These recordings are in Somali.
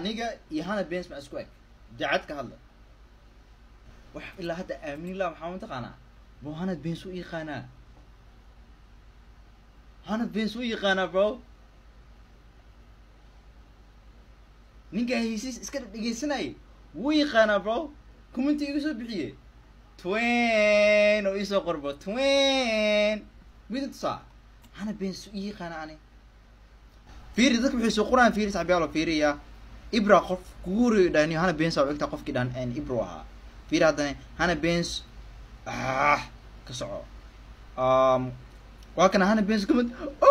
aniga iyo hana bens ma isku eg dacad ka hadla wax ilaa hadda aamin lah maxaa mataqaanaa bro hana bens u yaqaanaa hana bens u yaqaanaa bro ninka heysiis iska dhegeysanayay wuu yaqaanaa bro commenti igu soo bixiye twen oo iisoo qor bro twen mida tusaa hana bens u yaqaanaa ani fiiri dadka waxay soo qoraan fiiri saxbiyaalo fiiriya ibra qof kugu horeeyo dhahniyo hana bens aa egtaa qofkii dhan ibro ahaa fiiri haddana hana bens ah ka soco um, waa kana hana bens kamid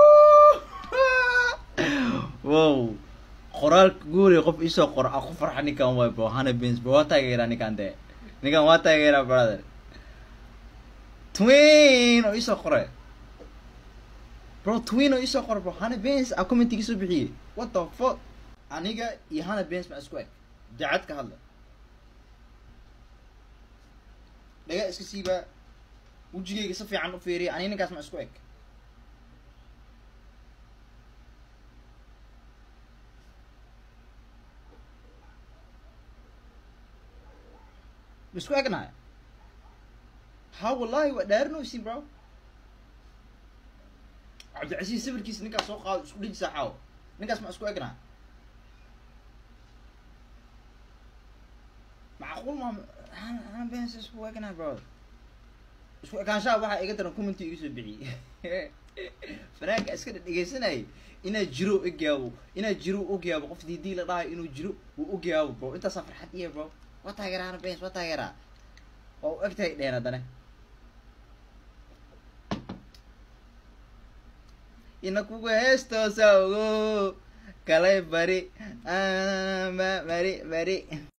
wow qoraalka kugu horeeyo qof isoo qor a ku farxa ninkan waay bro hana bens bro waa taageeraa ninkan dee ninkan waa taageeraa brother twin oo isoo qore bro twin oo isoo qor bro hana bens a commentiga soo bixiyey what the fuck aniga iyo hana bens ma isku eg dacad ka hadla dhaga iska siibaa wejigayga si fiican u fiiriya aniga ninkaas ma isku eg ma isku egnahay ha wallahi waa dhaarinaysin bro cabdicasiis sawirkiisa ninkaas soo qaado isku dhiji saaxaawo ninkaas ma isku egnahay macquul ma hana bens isku egnahay bro isku ekaanshaha waxaa iga daran commenti iga soo bixiyey fanaanka iska dhegeysanayay inaa jiro ogyaabo inaa jiro ogyaabo qof diidii la dhahayo inuu jiro uu ogyaabo bro intaasaa farxad iya bro waa taageeraa hana bens waa taageeraa waa u egtahay dheen haddana ina kuga heestoosa ogo kalay bari ma bari bari